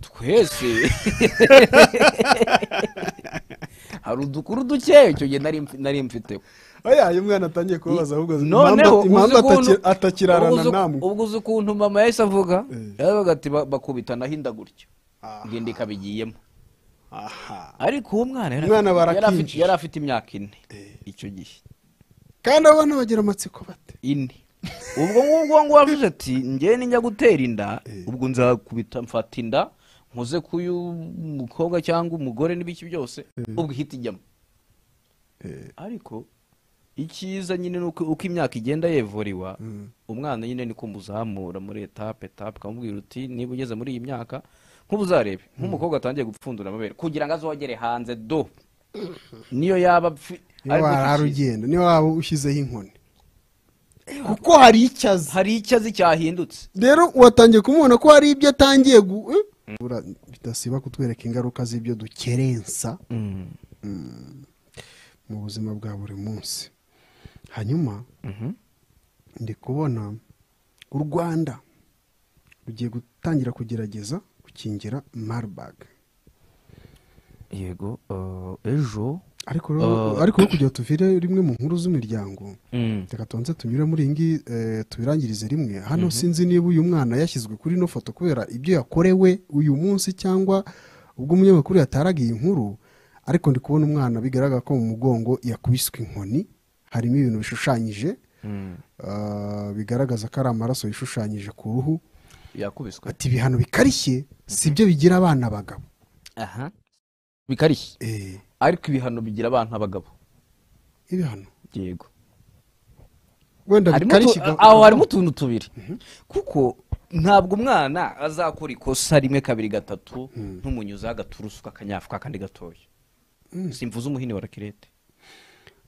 twese hari udukuru dukeya icyo gihe nari mfi- nari mfiteho oya iyo umwana atangiye kubabaza ahubwo noneho impamvu- impamvu uzi ukuntu- ataki- atakirarana ubwo uzi- namwe ubwo uzi ukuntu mama yahise avuga Eh. yaravuga ati "Ba- bakubitanaho inda gutyo Aha. ngenda ikabigiyemo aha ariko uwo mwana yari Umwana afite- yari afite- barakinjije. yari afite imyaka ine Eh. icyo gihe kandi abana bagira amatsiko bate ine ubwo ngubwo ngubu avuze ati njyewe nijya gutera inda Eh. ubwo nzakubita mfata inda nkoze k'uyu mukobwa cyangwa umugore n'ibiki byose ubwo ihita ijyamo ariko icyiza nyine ni uko uko imyaka igenda yevuriwa umwana nyine niko muzamura muri etape etape ukamubwira uti niba ugeze muri iyi myaka nk'ubu uzarebe nk'umukobwa atangiye gupfundura amabere kugira ngo azogere hanze do niyo yaba apfi- niba ariko warara icyiza- ugenda niba waba ushyizeho inkoni kuko hari icyo azi hari icyo azi cyahindutse rero watangiye kumubona ko hari ibyo atangiye gu eh? Bura- bidasiba kutwereka ingaruka z'ibyo dukerensa mu buzima bwa buri munsi hanyuma ndi kubona u rwanda rugiye gutangira kugerageza gukingira marburg yego eh, ejo ariko rero ariko rero kugira ngo tuvire rimwe mu nkuru z'imiryango reka tubanze tunyure muri iyi ngiyi eh, tubirangirize rimwe hano sinzi niba uyu mwana yashyizwe kuri ino foto kubera ibyo yakorewe uyu munsi cyangwa ubwo umunyamakuru yataraga iyi nkuru ariko ndi kubona umwana bigaragara ko mu mugongo yakubiswe inkoni harimo ibintu bishushanyije ah, bigaragaza ko ari amaraso yishushanyije ku ruhu yakubiswe ati ibihano bikarishye si byo bigira abana abagabo aha bikarishye Eh, ariko ibihano bigira abantu abagabo ibihano yego wenda Harimo bikarishye utu- ga- aho harimo utuntu tubiri kuko ntabwo umwana azakora ikosa rimwe kabiri gatatu ntumunyuzeho agaturusu kakanyafu kakandi gatoya simvuze umuhini wa rakirete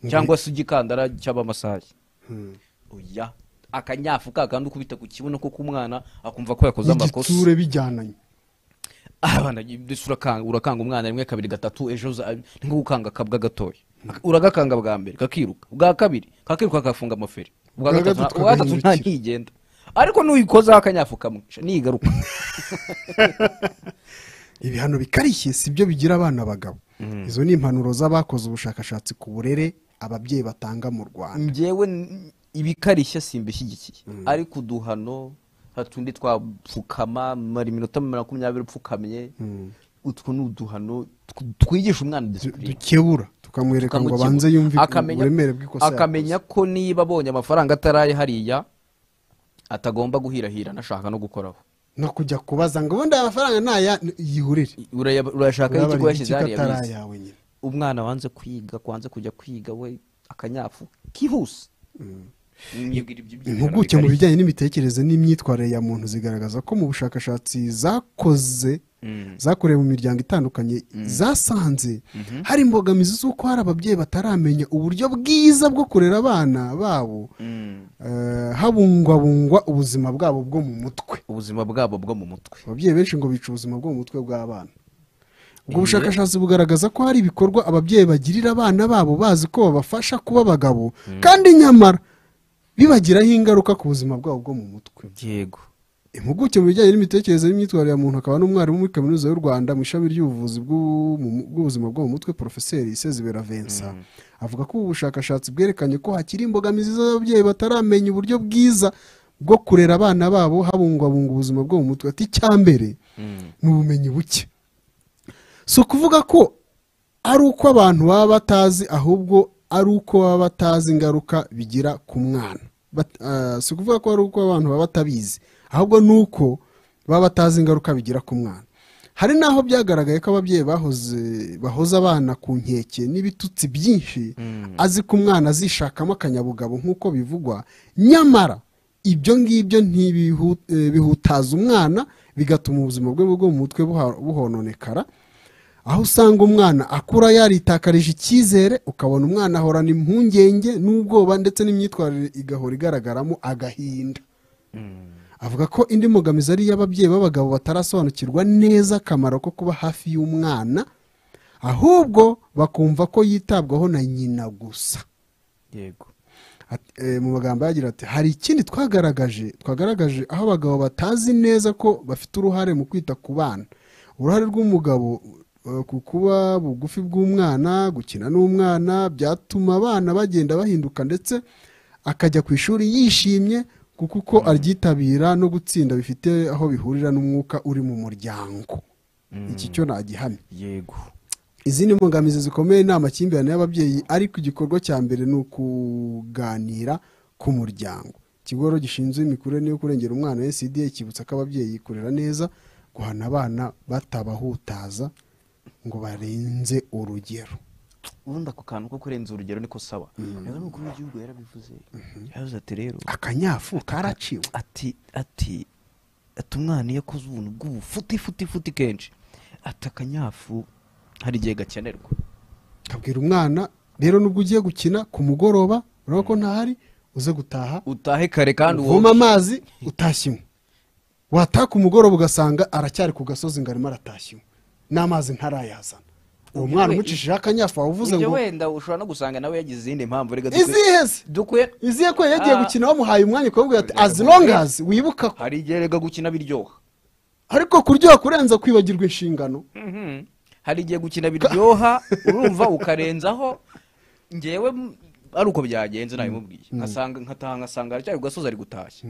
cyangwa se igikandara cy'abamasayi Hmm. oya akanyafu kakandi ukubita ku kibuno ko k'umwana akumva ko yakoze amakosa n'igitsure bijyananye abana ndetse urakanga urakanga umwana rimwe kabiri gatatu ejo uza- ni nko gukanga akabwa gatoya uragakanga bwa mbere kakiruka ubwa kabiri kakiruka kagafunga amaferi ubwa Ubwa gatatu nta- gatatu ubwa gatatu nta kakahindukira. ntigenda ariko nuyikozaho akanyafu kamwica nigaruka ibihano bikarishye si byo bigira abana abagabo izo ni impanuro z'abakoze ubushakashatsi ku burere ababyeyi batanga mu rwanda njyewe n- ibikarishye simbishyigikiye ariko uduhano hatundi twapfukama mara iminota makumyabiri upfukamye utwo ni uduhano tw- twigisha umwana Du- disipurine dukebura tukamwereka ngo tukamukebura. abanze yumve Akamenya- uburemere bw'ikosa akamenya ko niba abonye amafaranga ataraye hariya atagomba guhirahira anashaka no gukoraho no kujya kubaza ngo ubundi aya mafaranga ntaya yihurire Urayab- urayashaka Urabara y'ikigo yashyize igiki hariya ko bize. atari ayawe nyine umwana wanze kwiga wanze kujya kwiga we akanyafu kihuse Yibwira ibyo by'ibyo impuguke mu bijyanye n'imitekerereze n'imyitwarire ya muntu zigaragaza ko mu bushakashatsi zakoze Mm. zakorewe mu miryango itandukanye zasanze hari imbogamizi z'uko hari ababyeyi bataramenya uburyo bwiza bwo kurera abana babo Mm. eh, habungwabungwa ubuzima bwabo bwo mu mutwe ubuzima bwabo bwo mu mutwe ababyeyi benshi ngo bica ubuzima bwo mu mutwe bw'abana ubwo bushakashatsi bugaragaza ko hari ibikorwa ababyeyi bagirira abana babo bazi ko babafasha kuba abagabo kandi nyamara bibagiraho ingaruka ku buzima bwabo bwo mu mutwe yego impuguke mu bijyanye n'imitekerereze n'imyitwarire ya muntu akaba n'umwarimu muri kaminuza y'u rwanda mu ishami ry'ubuvuzi bw'u- mu- bw'ubuzima bwo mu mutwe porofeseri isezibera vensa avuga ko ubu bushakashatsi bwerekanye ko hakiri imbogamizi z'ababyeyi bataramenya uburyo bwiza bwo kurera abana babo habungwabunga ubuzima bwo mu mutwe ati icyambere ni ubumenyi buke si ukuvuga ko ari uko abantu baba batazi ahubwo ari uko baba batazi ingaruka bigira ku mwana Bat- ah, si ukuvuga ko ari uko abantu baba batabizi ahubwo ni uko baba batazi ingaruka bigira ku mwana hari n'aho byagaragaye ko ababyeyi bahoze bahoza abana ku nkeke n'ibitutsi byinshi azi ko umwana azishakamo akanyabugabo nk'uko bivugwa nyamara ibyo ngibyo ntibihu- eh, bihutaza umwana bigatuma ubuzima bwe bwo mu mutwe buha- buhononekara aho usanga umwana akura yaritakarije icyizere ukabona umwana ahorana impungenge n'ubwoba ndetse n'imyitwarire igahora igaragaramo agahinda avuga ko indi mbogamizi ari iy'ababyeyi b'abagabo batarasobanukirwa neza akamaro ko kuba hafi y'umwana ahubwo bakumva ko yitabwaho na nyina gusa yego Ati- eh, mu magambo yagira ati hari ikindi twagaragaje twagaragaje aho abagabo batazi neza ko bafite uruhare mu kwita ku bana uruhare rw'umugabo eh, ku kuba bugufi bw'umwana gukina n'umwana byatuma abana bagenda bahinduka ndetse akajya ku ishuri yishimye kuko uko aryitabira no gutsinda bifite aho bihurira n'umwuka uri mu muryango iki cyo nagihamye yego izindi mbogamizi zikomeye ni amakimbirane y'ababyeyi ariko igikorwa cya mbere ni ukuganira ku muryango ikigo rero gishinzwe imikurire n'iyo kurengera umwana ncda kibutsa ko ababyeyi kurera neza guhana abana batabahutaza ngo barenze urugero ubundi ako kantu ko kurenza urugero niko saba rero ni ukuri w'igihugu yarabivuze yaravuze ati rero akanyafu karaciwe ati ati ati umwana iyo akoze ubuntu bw'ubufuti futi futi kenshi ati akanyafu hari igihe gakenerwa kabwira umwana rero nubwo ugiye gukina ku mugoroba urabona ko ntahari uze gutaha utahe kare kandi uvoma wowe amazi utashyemo wataha ku mugoroba ugasanga aracyari ku gasozi ngo arimo aratashyemo n'amazi ntarayazana uwo Ibyo mwana we- umucishijeho akanyafu waba uvuze ibyo ngo wenda ushobora no gusanga nawe yagize izindi mpamvu reka dukwiye izihe se dukwiye izihe ko yagiye Ah. gukina wamuhaye umwanya ukabwira ati Reka as long dukwiye- as wibuka ko hari igihe reka gukina biryoha ariko kuryoha kurenza kwibagirwa inshingano Mhm. hari igihe gukina biryoha urumva ukarenzaho ngewe m- ari uko byagenze nabimubwiye nkasanga nkataha nkasanga aracyari ku gasozi ari gutashya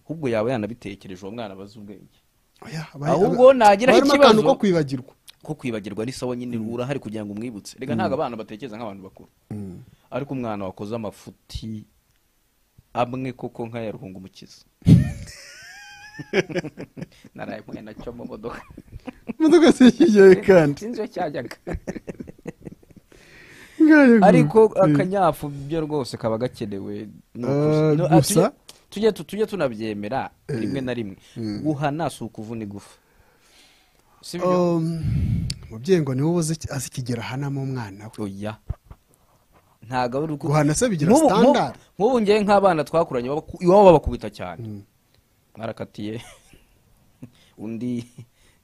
ahubwo yaba yanabitekereje uwo mwana abaze ubwenge Oya, bari- Ahubwo nagira barimo akantu ikibazo- ko kwibagirwa ko kwibagirwa ni sawa nyine urahari kugira ngo umwibutse reka ntabwo abana batekereza nk'abantu bakuru ariko umwana wakoze amafuti amwe koko nk'aya ruhungumukiza naraye mwe nacyo mu modoka imodoka zishyigeye kandi sinzi iyo cyajyaga Ngarego. ariko akanyafu byo rwose kaba gakenewe ni ukuri. Eh, No, ah, gusa- tujye- tujye tu- tujye tunabyemera rimwe na rimwe guhana si ukuvuna igufa si byo Um, umubyeyi ngo niwe uzi azi ikigero ahanamo umwana we oya ntabwo ari uku guhana se bigira Nk'ubu- nk'ubu- standard nk'ubu ngewe nk'abana twakuranye babaku- iwabo babakubita cyane barakatiye undi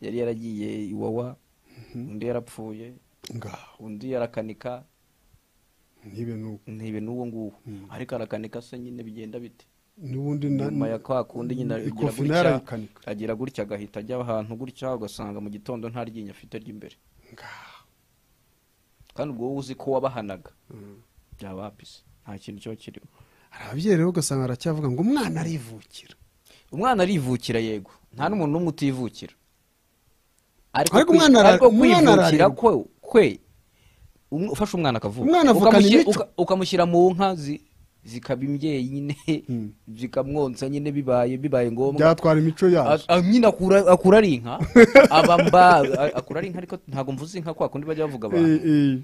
yari yaragiye iwawa undi yarapfuye ngaho undi yarakanika ntibe nuko ntibe n'uwo nguwo ariko arakanika se nyine bigenda bite n'ubundi na- nyuma ya kwa kundi nyine ikofi agira nayo gutya arayikanika. agira gutya agahita ajya ahantu gutya ugasanga mu gitondo nta ryinyo afite ry'imbere ngaho kandi ubwo wowe uzi ko wabahanaga byaba bise nta kintu kiba kirimo hari ababyeyi rero ugasanga aracyavuga ngo umwana arivukira umwana arivukira yego nta n'umuntu n'umwe utivukira Ariko kwi- umwana ara- ariko umwana kwivukira araremba. kwe kwe um- ufashe umwana akavuka Umwana avukana ukamushyira- imico. uka- ukamushyira mu nka zi- zikaba imbyeyi nyine zikamwonsa nyine bibaye bibaye ngombwa byatwara imico yacu A- a- nyine akura akura ari inka aba mba a- akura ari inka ariko ntabwo mvuze inka kwa kundi bajya bavuga abantu Eh, eh.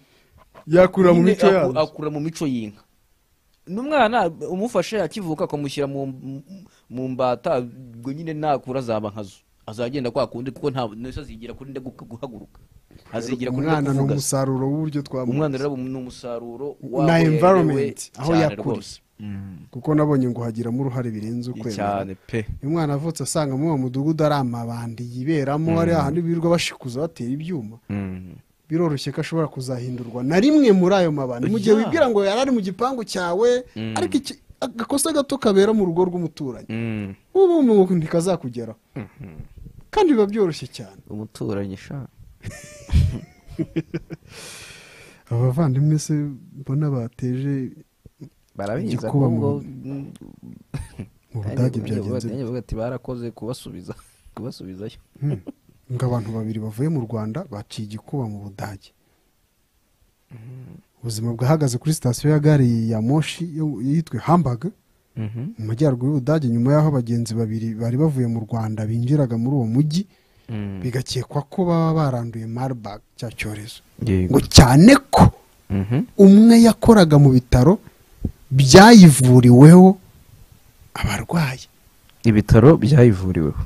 yakura mu Nyine mico aku- yacu akura mu mico y'inka n'umwana umufashe akivuka akamushyira mu mu mbata ubwo nyine nakura azaba nkazo azagenda kwa kundi kuko nta nese azigira kuri ndeguka guhaguruka azigira kuri umwana ni ndakuvuga umusaruro w'uburyo twamuha umwana rero ni umusaruro Na waho environment, yarerewe aho cyane yakuriye. rwose. Mm, kuko nabonye ngo hagiramo uruhare birenze ukwemera cyane pe iyo umwana avutse asanga muri uwo mudugudu ari amabandi yiberamo ari ahantu birirwa bashikuza batera ibyuma Mm. biroroshye ko ashobora kuzahindurwa na rimwe muri ayo mabandi mu gihe Yeah. wibwira ngo yari ari mu gipangu cyawe Mm. ariko iki- agakosa gato kabera mu rugo rw'umuturanyi Mm. ubu umuntu ntikazakugeraho kandi biba byoroshye cyane umuturanyi sha abavandimwe se mbona bateje barabizi Igikuba ahubwo mu- mu budage byagenze bite? bavuga ati barakoze kubasubiza kubasubizayo Hmm. ngo abantu babiri bavuye mu rwanda baciye igikuba mu budage ubuzima bwahagaze kuri sitasiyo ya gare ya moshi yo- yitwe hambaga mu majyaruguru y'ubudage nyuma y'aho abagenzi babiri bari bavuye mu rwanda binjiraga muri uwo mujyi bigakekwa ko baba baranduye marburg cya cyorezo ngo cyane ko umwe yakoraga mu bitaro byayivuriweho abarwayi ibitaro byayivuriweho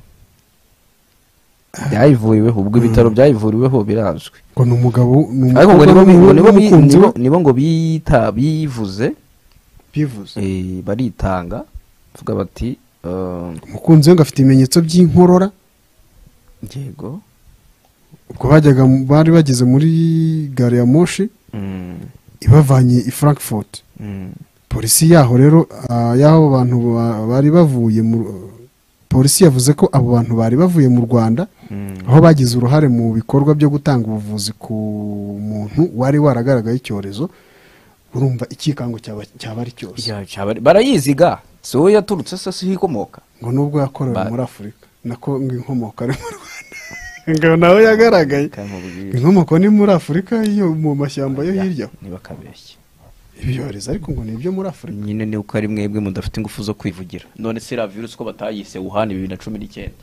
byayivuriweho ubwo ibitaro byayivuriweho birazwi ngo ni umugabo ni ariko ngo nibo bi- ngo nibo bi- n'umukunzi we nibo- nibo ngo biyita biyivuze bivuze eh, baritanga bavuga bati eh, umukunzi we ngo afite ibimenyetso by'inkorora yego ubwo bajyaga mu- bari bageze muri gare ya moshi Mm, ibavanye i frankfurt mm, polisi yaho rero ah, y'aho bantu ba- bari bavuye mu polisi yavuze ko abo bantu bari bavuye mu rwanda mm. aho bagize uruhare mu bikorwa byo gutanga ubuvuzi ku muntu wari waragaragaye icyorezo urumva icyikango cyaba cyaba ari cyose Ya, cyaba- barayiziga si wowe yaturutse se siho ikomoka ngo nubwo yakorewe Ba- muri afurika nako ngo inkomoko ari mu rwanda ngo nawe yagaragaye Kamubwira. inkomoko ni muri afurika yo mu mashyamba yo hirya niba akabeshya ibyorezo ariko ngo ni ibyo muri afurika nyine ni uko ari mwebwe mudafite ingufu zo kwivugira none se iriya virusi ko batayise wuhani bibiri na cumi n'icyenda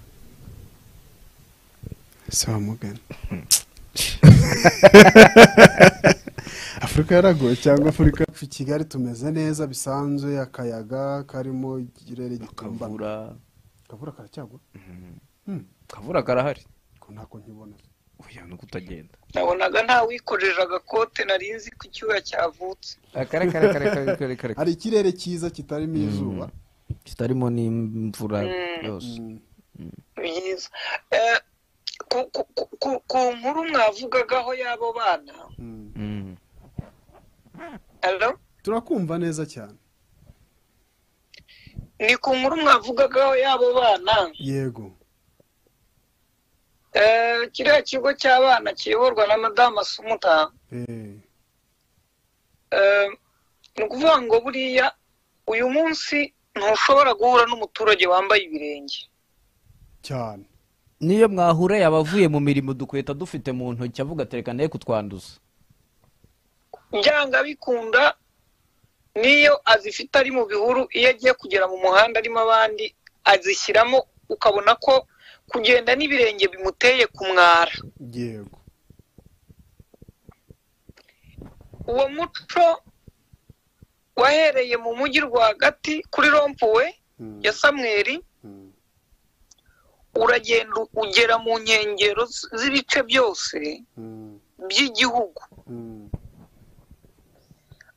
si wa mugani afurika yaragoye cyangwa afurika yacu kigali tumeze neza bisanzwe akayaga karimo ikirere gikambana kavura akavura karacyagwa kavura karahari ko ntako nkibona oya nuko utagenda nabonaga nta wikojeje agakote nari nzi ko icyuya cyavutse hari ikirere cyiza kitarimo izuba kitarimo n'imvura yose byiza Eh, ku- ku- ku- ku- ku nkuru mwavugagaho y'abo bana Mm. Mm. Hello? turakumva neza cyane ni ku nkuru mwavugagaho y'abo bana yego Eh, kiriya kigo cy'abana kiyoborwa na madamu asumuta Eh, Eh, ni ukuvuga ngo buriya uyu munsi ntushobora guhura n'umuturage wambaye ibirenge cyane niyo mwahura yaba avuye mu mirimo dukweta dufite mu ntoki avuga tereka naye kutwanduza byanga bikunda niyo azifite ari mu bihuru iyo agiye kugera mu muhanda arimo abandi azishyiramo ukabona ko kugenda n'ibirenge bimuteye kumwara yego uwo muco wahereye mu mujyi rwagati kuri rompuwe Mm, ya samweri mm, uragenda ugera mu nkengero z- z'ibice byose mm, by'igihugu mm,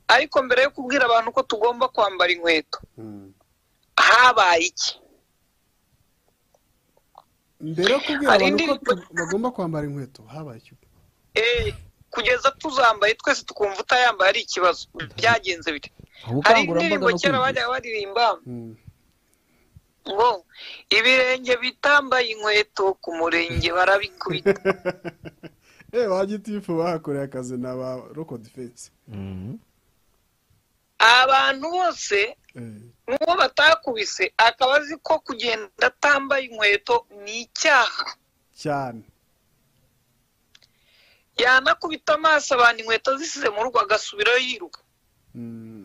ariko mbere yo kubwira abantu ko tugomba kwambara inkweto mm. habaye iki mbere yo kubwira Hari abantu ko indirimbo- tu- bagomba kwambara inkweto habaye iki Eh, kugeza tuzambaye twese tukumva utayambaye ari ikibazo byagenze bite hari indirimbo ubukangurambaga no kera kwigisha bajyaga baririmba Mm, ngo ibirenge bitambaye inkweto ku murenge barabikubita eh ba gitifu bahakoreye akazi na ba roko defense Mhm. abantu bose Eh, n'uwo batakubise akaba azi ko kugenda atambaye inkweto ni icyaha cyane yanakubita amaso abantu inkweto zisize mu rugo agasubirayo yiruka Mm,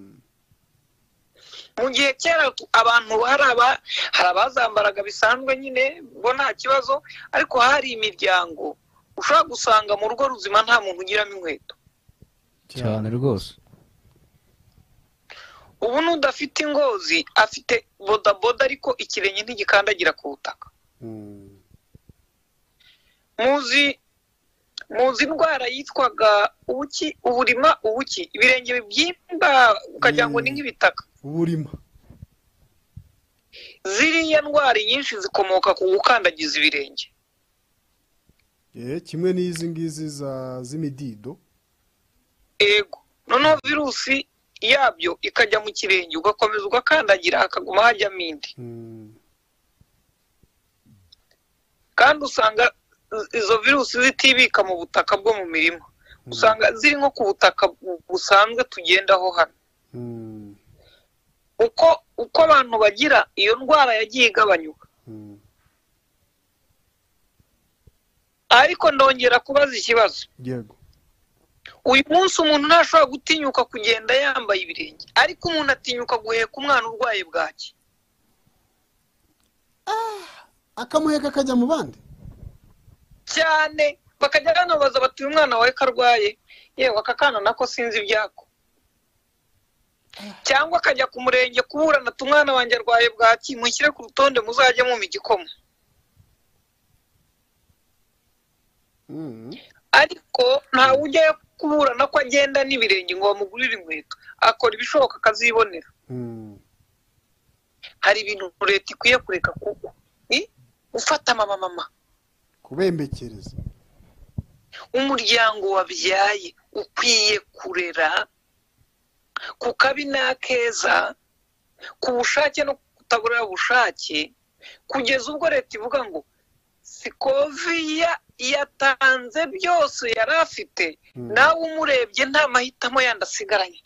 mu gihe kera abantu hari aba hari abazambaraga bisanzwe nyine ngo nta kibazo ariko hari imiryango ushobora gusanga mu rugo ruzima nta muntu ugiramo inkweto cyane rwose ubu n'udafite ingozi afite bodaboda ariko ikirenge ntigikandagira ku butaka Mm. muzi muzi indwara yitwaga ubuki uburima ubuki ibirenge bibyimba ukagira ngo ni nk'ibitaka uburima ziriya ndwara nyinshi zikomoka ku gukandagiza ibirenge Eh, kimwe n'izi ngizi za z'imidido ego noneho virusi yabyo ikajya mu kirenge ugakomeza ugakandagira hakaguma hajyamo indi Mm. kandi usanga izo virusi zitibika mu butaka bwo mu mirima usanga ziri nko ku butaka bu- busanzwe tugendaho hano Mm. uko uko abantu bagira iyo ndwara yagiye igabanyuka Mm. ariko ndongera kubaza ikibazo yego uyu munsi umuntu ntashobora gutinyuka kugenda yambaye ibirenge ariko umuntu atinyuka guheka umwana urwaye bwaki akamuheka akajya mu bandi cyane bakajya banabaza bati uyu mwana wawe ko arwaye yewe aka kana nako sinzi ibyako cyangwa akajya ku murenge kuburana ati umwana wanjye arwaye bwaki mushyire ku rutonde muzajye mumpa igikoma Mm. ariko ntawe ujyayo kuburana ko agenda n'ibirenge ngo bamugurire inkweto akora ibishoboka akazibonera Mm. hari ibintu leta ikwiye kureka kuko ni gufata amamama kubembekereza umuryango wabyaye ukwiye kurera ku kabi n'akeza ku bushake no kutaburira bushake kugeza ubwo leta ivuga ngo sikoviya yatanze byose yari afite Mm. nawe umurebye nta mahitamo yandi asigaranye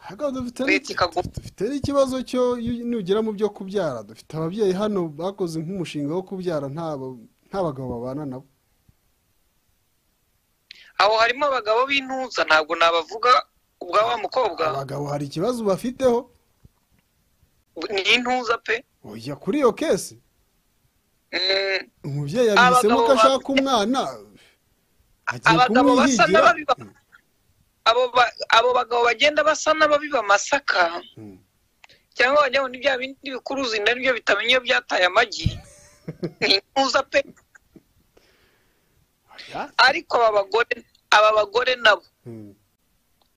Ahubwo dufite Leta ikagu- n'iki- dufite n'ikibazo cyo iyo- nugera mu byo kubyara dufite ababyeyi hano bakoze nk'umushinga wo kubyara nta- nta bagabo babana nabo aho harimo abagabo b'intuza ntabwo nabavuga ubwa wa mukobwa abagabo hari ikibazo bafiteho ni intuza pe ujya kuri iyo kesi Mm, umubyeyi yabihisemo ko Abagabo ashaka umwana agiye abagabo basa kumwihigira n'ababiba abo ba- abo bagabo bagenda basa n'ababiba amasaka Mm. cyangwa bajyaho ni bya bindi bikuruzi nabyo bitamenya iyo byataye amagi ni intuza pe ariko aba bagore aba bagore nabo Mm.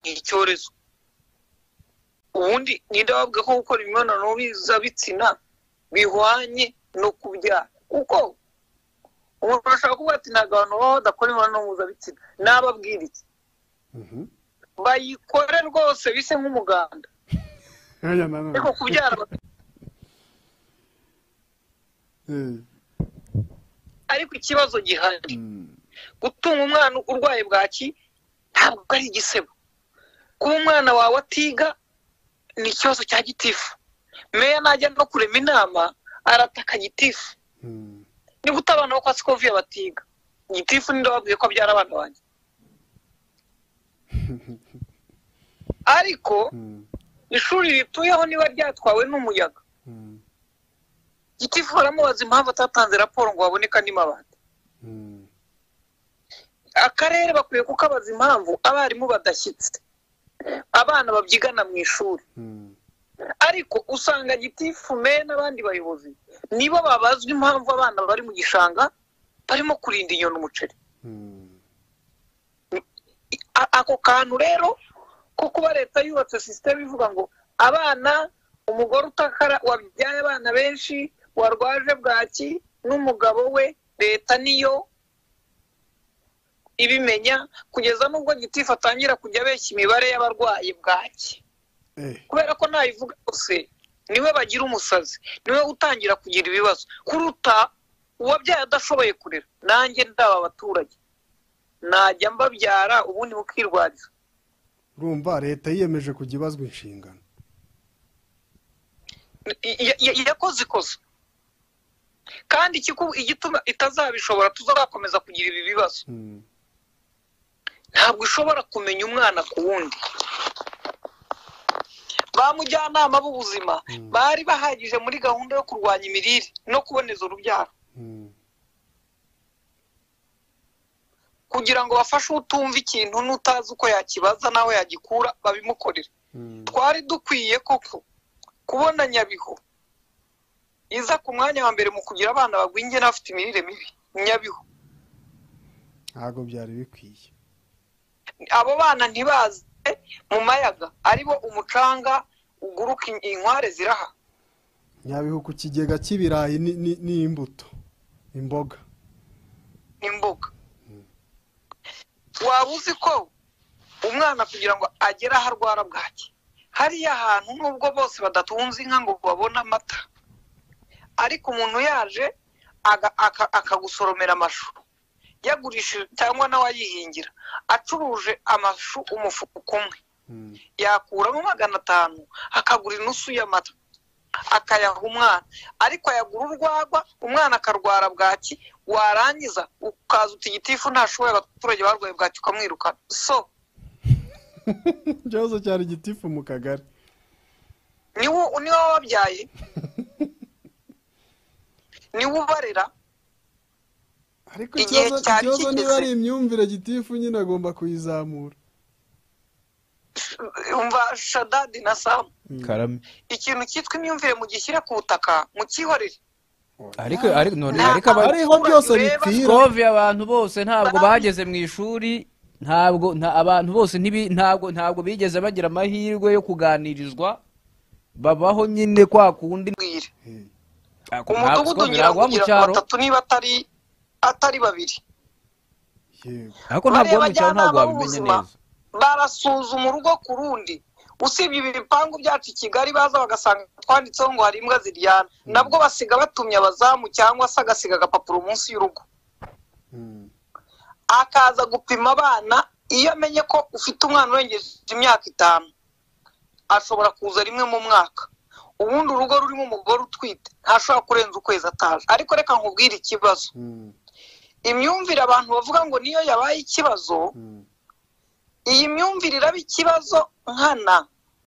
ni icyorezo ubundi ninde wavuga ko gukora imibonano mpuzabitsina bihwanye no kubyara kuko umuntu ashobora kuvuga ati ntabwo abantu baba badakora imibonano mpuzabitsina nababwira iki Mhm. bayikore rwose bise nk'umuganda Oya, na none. ariko kubyara ba- Eh, ariko ikibazo gihari mm. gutunga umwana urwaye bwaki ntabwo ari igisebo kuba umwana wawe atiga ni ikibazo cya gitifu meya najya no kurema inama arataka gitifu Mm. niba uta abana bo kwa sikoviya batiga gitifu ninde wabwiye ko abyara abana banjye ariko Mm. ishuri rituyeho niba ryatwawe n'umuyaga Mm. gitifu baramubaza impamvu atatanze raporo ngo haboneka n'imabati Mm. akarere bakwiye kukabaza impamvu abarimu badashyitse abana babyigana mu ishuri Mm. ariko usanga gitifu me n'abandi bayobozi nibo babazwa impamvu abana bari mu gishanga barimo kurinda inyoni umuceri Mm. A- ako kantu rero ko kuba leta yubatse sisiteme ivuga ngo abana umugore utakara wabyaye abana benshi warwaje bwaki n'umugabo we leta niyo ibimenya kugeza n'ubwo gitifu atangira kujya abeshya imibare y'abarwayi bwaki Eh, kubera ko nayivuga yose niwe bagira umusazi niwe utangira kugira ibibazo kuruta uwabyaye adashoboye kurera nanjye ndaba abaturage najya mbabyara ubundi bukirwariza urumva leta yiyemeje kujya ibazwa inshingano Ya- ya- yakoze ikosa kandi ikiku- igituma itazabishobora tuzakomeza kugira ibi bibazo Mm. ntabwo ishobora kumenya umwana ku wundi ba mujyanama b'ubuzima bari bahagije muri gahunda yo kurwanya imirire no kuboneza urubyaro kugira ngo bafashe utumva ikintu n'utazi uko yakibaza nawe yagikura babimukorere twari dukwiye koko kubona nyabihu iza ku mwanya wa mbere mu kugira abana bagwingiye n'abafite imirire mibi nyabihu ntabwo byari bikwiye abo bana ntibaze mu mayaga aribo umucanga uguruka in- inkware ziraha nyabihu ku kigega cy'ibirayi ni- ni- n'imbuto imboga n'imboga waba uzi ko umwana kugira ngo agere aho arwara bwaki hariya hantu nubwo bose badatunze inka ngo babone amata ariko umuntu yaje aga- aka- akagusoromera amashu yagurishije cyangwa nawe ayihingira acuruje amashu umufuka umwe Mm. yakuramo magana atanu akagura inusu y'amata akayaha umwana ariko ayagura urwagwa umwana akarwara bwaki warangiza ukaza uta igitifu ntashoboye abaturage barwaye bwaki ukamwirukana so ikibazo cyari gitifu mu kagari niwo niwe wababyaye niwe ubarera ariko Igihe ikibazo cyari ikibazo niba kigeze. ari imyumvire gitifu nyine agomba kuyizamura umva shadadi na samu karame ikintu cyitwa imyumvire mugishyire ku butaka mukihorere ariko ariko none Nta- ariko aba- ariho byose ureba bipfira Cove abantu bose ntabwo bageze mu ishuri ntabwo nta abantu bose ntibi- ntabwo ntabwo bigeze bagira amahirwe yo kuganirizwa babaho nyine kwa kundi bwire ntabwo umudugudu ngira ngo biragwa mu ugira cyaro batatu niba atari atari babiri yego ariko ntabwo wo mu cyaro ntabwo Bareba wabimenye ab'ubuzima, neza barasuzuma urugo ku rundi usibye ibi bipangu byacu i kigali baza bagasanga twanditseho ngo hari imbwa ziryana nabwo basiga batumye abazamu cyangwa se agasiga agapapuro munsi y'urugo Mm. akaza gupima abana iyo amenye ko ufite umwana urengeje imyaka itanu ashobora kuza rimwe mu mwaka ubundi urugo rurimo umugore utwite ntashobora kurenza ukwezi ataje ariko reka nkubwire ikibazo Mm. imyumvire abantu bavuga ngo niyo yabaye ikibazo Mm. iyi myumvire iraba ikibazo nkana